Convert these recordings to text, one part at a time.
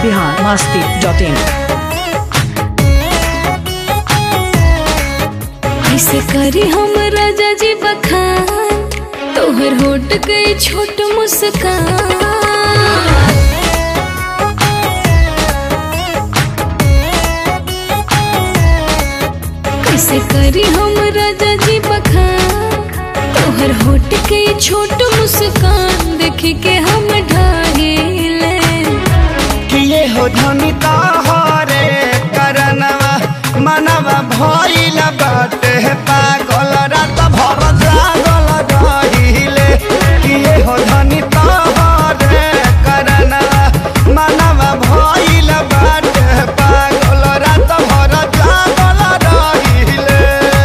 Bihar Masti dot in ऐसे करी हम राजा जी बखान तोहर होट गई छोट मुस्कान कैसे करी हम राजा जी बखान तोहर होट गई छोट मुस्कान देख के हम ढाहिले किए हो धनी तोहरे करनवा मनवा भइल बाटे पागल रात भर जागल रहिले किए हो धनी तोहरे करनवा मनवा भइल बाटे पागल रात भर जागल रहिले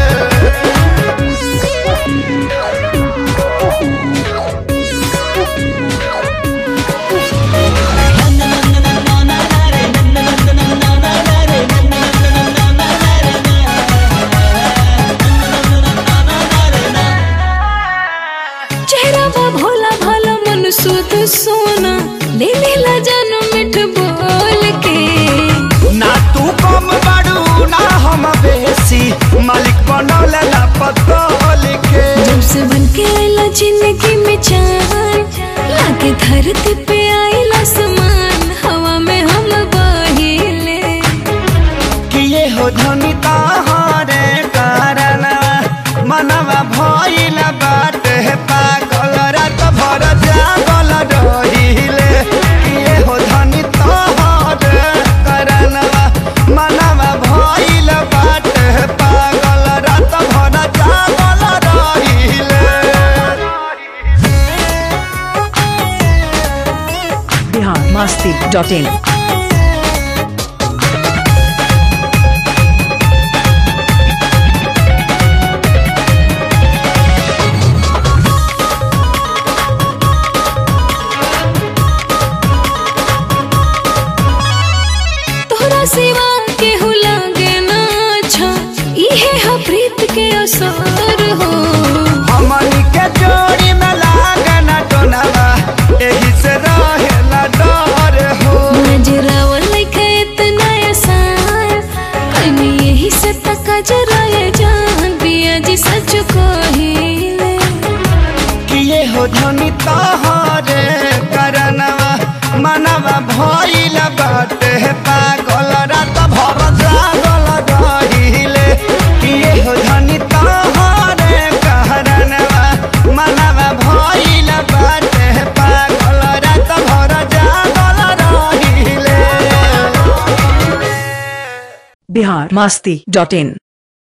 चेहरा बा भोला भाला मन सुध सोना ले लेला जानो मिठ बोल के ना तू कम बाड़ू ना हम बेसी मालिक बनौले ना पतोल के जब से बन के आइला जिंदगी में चान लाके धरती पे आइला समान हवा में हम बहिले किए हो धनी तहरे कारण मनवा भइल बाटे पागल रात भर जागल रहिले किए हो धनी तहरे कारण मनवा भइल बाटे पागल रात भर जागल रहिले बिहार मस्ती डॉट इन तोहरा सिवा के हो लागे ना अच्छा इहे हा प्रीत के असर हो हमनी के जोड़ी में लागना टोनवा एही से रहेला डर हो नजरावा लइका इतना आसान कहीं यही से तका जरा ये जान बिया जी सच कहिले किए हो धनी तहरे करनवा मनवा भइल बाटे पागल रात भर जागल रहिले किए हो धनी तहरे करनवा मनवा भइल बाटे पागल रात भर जागल रहिले बिहार मस्ती डॉट इन